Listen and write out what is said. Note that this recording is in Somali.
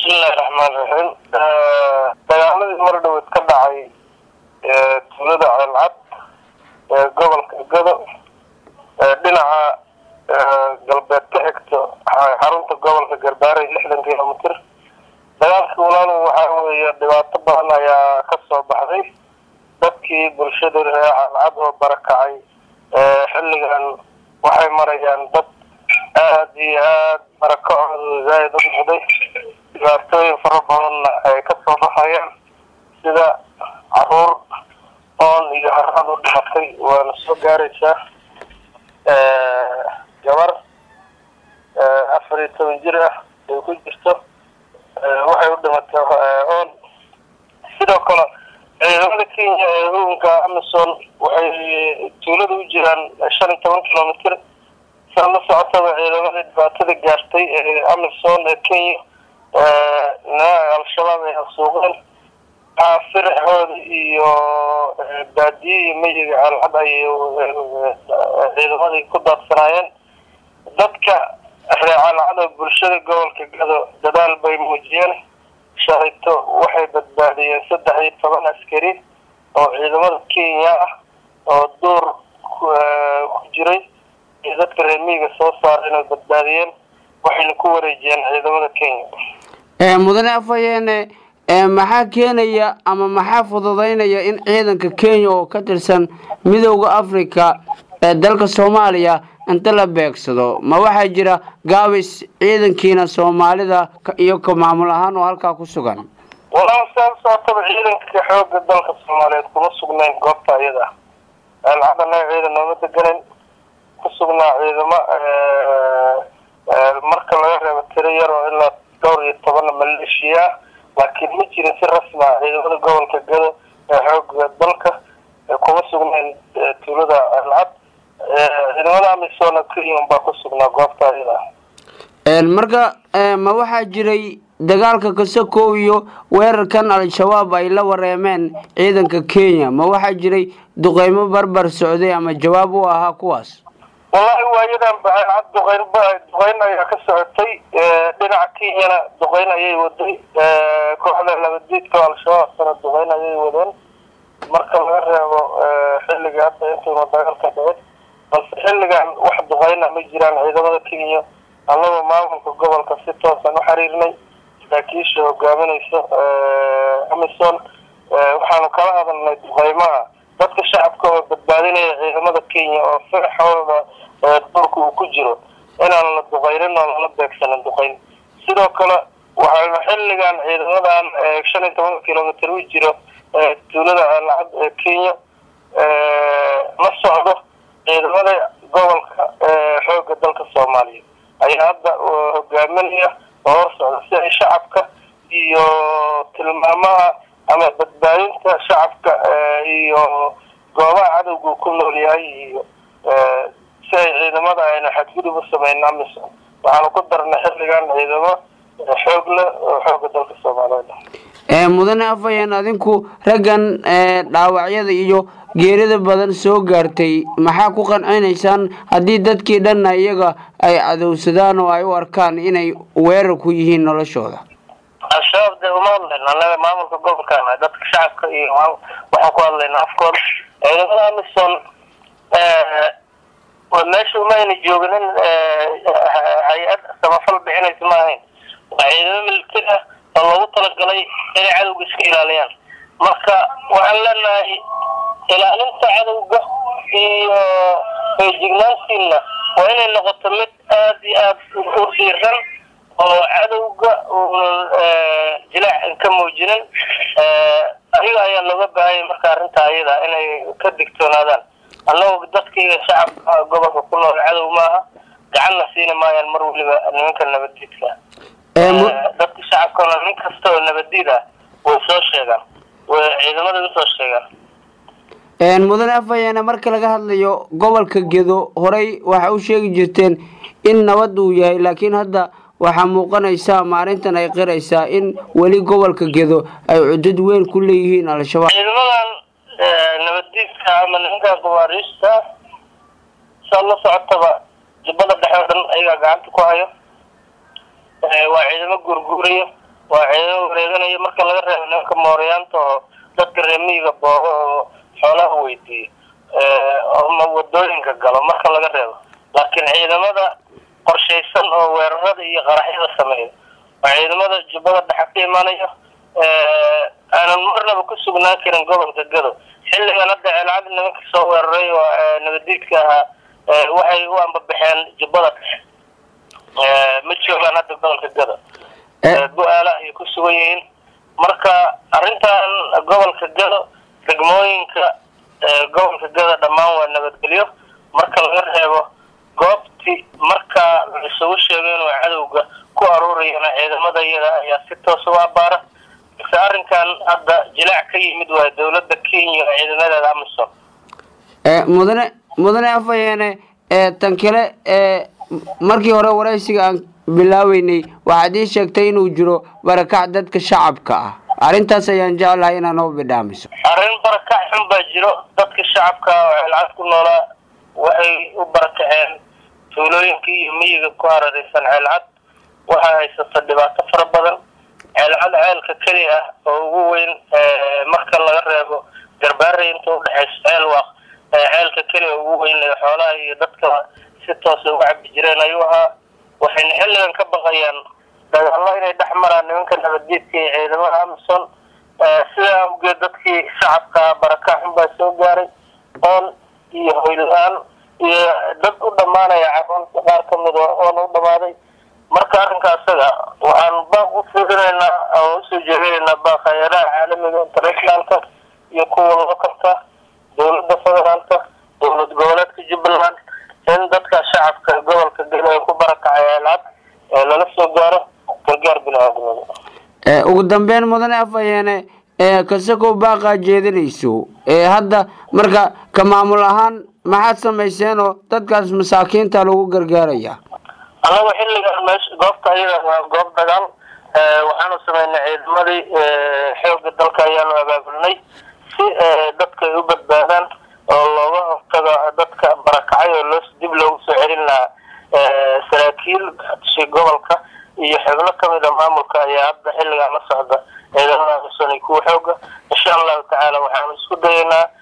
bismillahi raxmaan raxiim dagaaladii mar dhaweed ka dhacay tuulada ceelcad ee gobolka gado dhinaca galbeed ka xigto xarunta gobolka garbaarey lixdan kilomitr dagaalkii walaal waxaa weeye dhibaato badan ayaa ka soo baxday dadkii bulshada reer ceelcad oo barakacay xilligan waxay marayaan dad aada iyo aada barakacooda zaaid u noqday dhibaatooyin fara badanna ay ka soo baxayaan sida caruur oon iyo haraad u dhimatay waana soo gaaraysaa gabar afar iyo toban jir ah ay ku jirto waxay u dhimatay oon sidoo kale ciidamada kenya ee huunka amison waxay tuulada u jiraan shan iyo toban kilomitr saa la socotaba ciidamada dhibaatada gaartay ee amison ee kenya al-shabaab ay hasuuqeen firxooda iyo baadiye iyo meyiga ceelcad ayay ciidamadii ku daadsanaayeen dadka reer ceelcad oo bulshada gobolka gado dadaal bay muujiyeen shalayto waxay badbaadiyeen saddex iyo toban askari oo ciidamada kenya ah oo duur ku jiray iyo dadka reer miyiga soo saara inay badbaadiyeen waxayna ku wareejiyeen ciidamada kenya mudane afhayeene maxaa keenaya ama maxaa fududeynaya in ciidanka kenya oo ka tirsan midooda africa ee dalka soomaaliya inta la beegsado ma waxaa jira gaabis ciidankiina soomaalida iyo ka maamul ahaan oo halkaa ku sugan walaal saa sootaba ciidanka xooga dalka soomaaliyeed kuma sugnayn goobta iyada ceelcad anaga ciidan nooma deganan ku sugnaa ciidamo marka laga reebo tiro yar oo ilaa dhowr iyo tobanna maleeshiya laakiin ma jirin si rasmi ah ciidamada gobolka gado ee xooga dalka kuma sugnayn tuulada ceelcad ciidamada amisom kenya baa ku sugnaa goobta iyada marka ma waxaa jiray dagaalka kasakow iyo weerarkan al-shabaab ay la wareemeen ciidanka kenya ma waxaa jiray duqeymo barbar socday ama jawaab u ahaa kuwaas wallahi waayadan baceelcad duqeyn duqeyn ayaa ka socotay dhinaca kenyana duqeyn ayay waday kooxda labadiidka al-shabaabkana duqeyn ayay wadeen marka laga reebo xilliga hadda intuuna dagaalka dhicin balse xilligan wax duqeyna ma jiraan ciidamada kenya annagoo maamulka gobolka si toosan u xiriirnay saraakiisha hogaaminaysa amison waxaanu kala hadalnay duqeymaha dadka shacabka oo badbaadinaya ciidamada kenya oo firxooda duurka uu ku jiro inaan la duqeynin oo lala beegsanin duqeyn sidoo kale waxaynu xilligan ciidamadan shan iyo toban kilomitr u jiro tuulada ceelcad ee kenya la socdo ciidamada gobolka xooga dalka soomaaliya ayaa hadda hogaaminaya oo hor socda si ay shacabka iyo tilmaamaha ama badbaadinta shacabka iyo goobaha cadowga ku nool yahay iyo si ay ciidamada ayna xadgudub u sameyn amison waxaanu ku darnay xilligan ciidamo xoog leh oo xooga dalka soomaaliyeed mudane afhayeen adinku raggan dhaawacyada iyo geerida badan soo gaartay maxaa ku qancinaysaan haddii dadkii dhanna iyaga ay cadowsadaan oo ay u arkaan inay weerar ku yihiin noloshooda al-shabaab dee uma hadlayno annaga maamulka gobolkaana dadka shacabka iyo waxaan ku hadlaynaa afkooda ciidamada amison meesha uma ayna joogin in hay-ad samafal bixinaysa ma ahayn waa ciidamo militari ah oo loogu talagalay inay cadowga iska ilaaliyaan marka waxaan leenahay ilaalinta cadowga iyo feejignaantiina waa inay noqoto mid aada iyo aada u dhiiran oo cadowga uunan jilaac ka muujinin ayaga ayaa looga baahanya marka arrinta ayada inay ka digtoonaadaan annagoo dadkaiga shacabka gobolka ku nool cadow maaha gacanna siini maayaan mar weliba nimanka nabaddiidka dadka shacabkana nin kasta oo nabaddiid ah way soo sheegaan way ciidamada usoo sheegaan mudane afhayeene marka laga hadlayo gobolka gedo horey waxa u sheegi jirteen in nabad uu yahay laakiin hadda waxaa muuqanaysaa maalintan ay qiraysaa in weli gobolka gedo ay cudad weyn ku leeyihiin al-shabaab ciidamadan nabaddiidka ama nimanka gabaariista saa la socotaba jubbada dhexe oo dhan ayagaa gacanta ku hayo waa ciidamo guurguuraya waa ciidamo wareeganaya marka laga reebo nimanka mooryaanta oo dadka reemiyiga boogo oo xoolaha weydiiyo ama wadooyinka galo marka laga reebo laakiin ciidamada qorshaysan oo weerarada iyo qaraxyada sameeya waa ciidamada jubbada dhexe ka imaanaya aanan marnaba ku sugnaan karin gobolka gado xilligan hadda ceelcad nimanka soo weeraray oo nabadiidka ahaa waxay u ambabaxeen jubbada dhexe ma joogaan hadda gobolka gado bu-aala ayay ku sugan yihiin marka arrintan gobolka gado degmooyinka gobolka gado dhammaan waa nabadgelyo marka laga reebo goobti markaa la isugu sheego inuu cadowga ku aruurayana ciidamada iyada ayaa si toos u abaara balse arrinkan hadda jilaac ka yimid waa dowladda kenya oo ciidamadeeda amisom mudane mudane afayeene tan kale markii hore waraysiga aan bilaabeynay waxaad ii sheegtay inuu jiro barakac dadka shacabka ah arrintaas ayaan jeclahay inaad noo bidhaamiso arrin barakac xun baa jiro dadka shacabka oo ceelcad ku noolaa waxay u barakaceen tuulooyinkii iyo miyiga ku hareeraysan ceelcad waxaa haysata dhibaato fara badan ceelcad ceelka keli ah oo ugu weyn marka laga reebo garbaarey inta udhexayso ceel waaq ceelka keli oo ugu weyn ee xoolaha iyo dadka si toosa uga cabi jireen ayuu ahaa waxayna xilligan ka baqayaan dagaallo inay dhex maraan nimanka nabadgeedka iyo ciidamada amison sidaa awgeed dadkii shacabka baraka xun baa soo gaaray oon iyo hoyla-aan iyo dad u dhammaanaya caruurta qaar ka mid oona u dhammaaday marka arrinka asaga waxaan baaq u fiirinaynaa oo usoo jeedinaynaa baaq hay-adaha caalamiga internationaalka iyo kuwa lokalka dowladda federaalka dowlad goboleedka jubbaland in dadka shacabka gobolka galo ee ku barakacay ceelcad ee lala soo gaaro gargaar bini-aadamada ugu dambeyn mudane afayeene kasakow baaqaa jeedinayso hadda marka ka maamul ahaan maxaad samayseen oo dadkaas masaakiinta lagu gargaaraya annaga xilligan meesha goobta ayada waa goob dagaal waxaanu sameynay ciidamadii xooga dalka ayaanu abaabulnay si dadka ay u badbaadaan oo looga hortago dadka barakacay oo loo dib loogu soo celin lahaa saraakiil si gobolka iyo xubno kamid a maamulka ayaa hadda xilligan la socda ciidamada amisom kuwa xooga insha allahu tacaala waxaanu isku dayaynaa